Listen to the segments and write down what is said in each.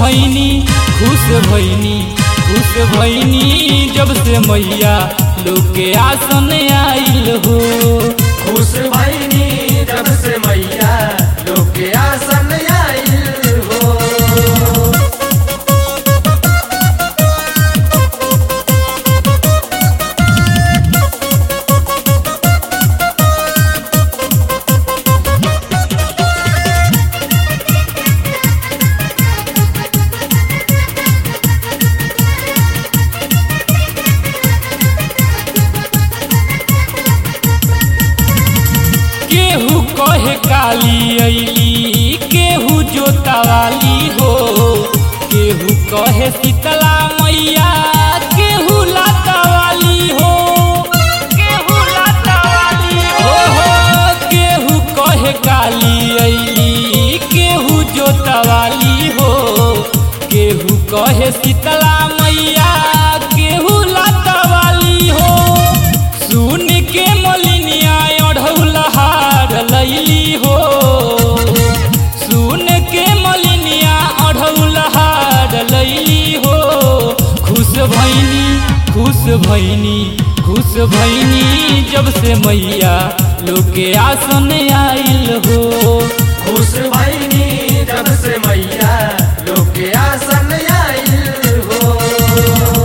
भैनी खुश भैनी खुश भैनी जब से मैया लोग के आसन आइल हो खुश भैनी जब से मैया लोग के आसन आइल हो केहू कहे काली अली केहू जोतावाली हो केहू कहे शीतला मैया केहू लातावाली हो केहू लातावाली हो हो केहू कहे काली अली केहू जोतावाली हो केहू कहे शीतला मैया केहू लातावाली हो सुन के मलिनिया अढ़ौलहार लैली हो सुन के मलिनिया अढ़ौलहार लैली हो खुश भैनी खुश भैनी खुश भैनी जब से मैया लोग के आसन आइल हो खुश भैनी जब से मैया लोग के आसन आइल हो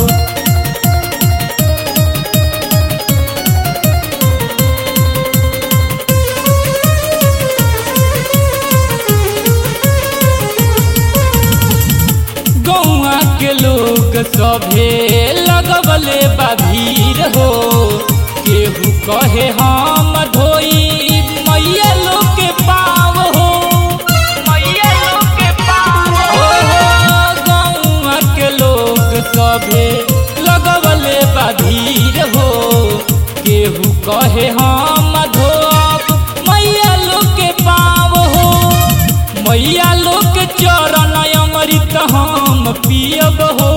गौआ के लोग सभे लगवले बा भीड़ हो केहू कहे हम धोई मैया लोग के पाव हो मैया लोग के पाव हो गौआ के लोग सभे लगवले बा भीड़ हो केहू कहे हम धोब मैया लोग के पाव हो मैया लोग के चरण अमृत हम पियब हो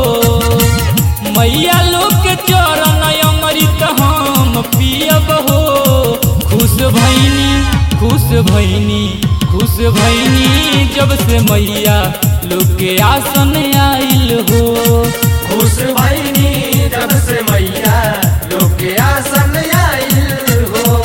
मैया लोग के चरण अमृत हम पियब हो खुश भैनी खुश भैनी खुश भैनी जब से मैया लोग के आसन आइल हो खुश भैनी जब से मैया लोग के आसन आइल हो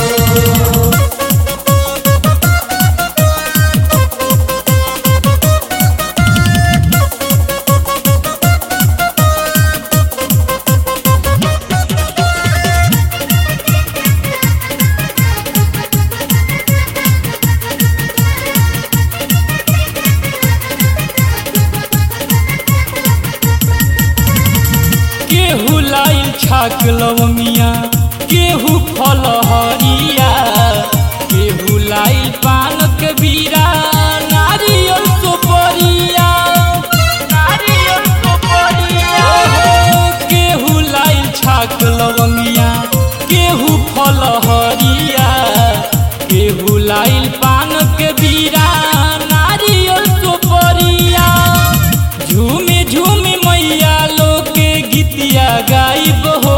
केहू लाइल छाक लवंगिया केहू फल हरिया केहू लाइल पान के बीरा नारियल सुपरिया नारियल सुपरिया केहू लाइल छाक लवंगिया केहू फल हरिया केहू लाइल पान के बीरा नारियल सुपरिया झूमी झूमी मैया लोग के गीतिया गाइब हो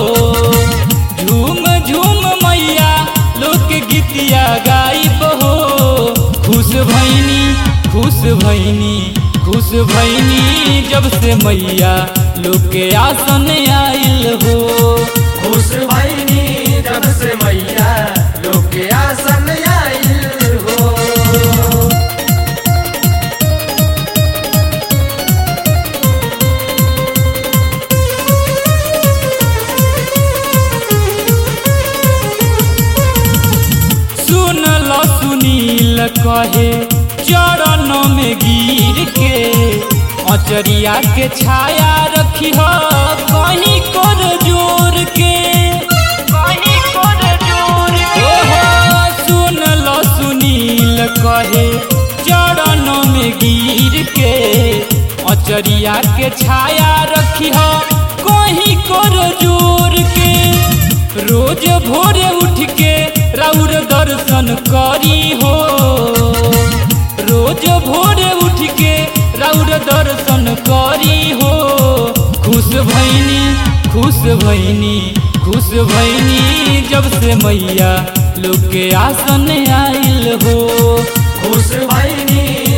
झूम झूम मैया लोग के गीतिया गाइब हो खुश भैनी खुश भैनी खुश भैनी जब से मैया लोग के आसन आइल हो खुश भैनी जब से मैया लोग के आसन आइल हो सुन ल सुनील कहे चरण में गिर के अचरिया के छाया रखी हो कहीं कर जोर के कहीं कर जोर के सुन ल सुनील कहे चरण में गिर के अचरिया के छाया रखी हो कहीं कर जोर के रोज भोरे उठ के राउर दर्शन करी हो रोज भोरे उठ के राउर दर्शन करी हो खुश भैनी खुश भैनी खुश भैनी जब से मैया लोग के आसन आइल हो खुश भैनी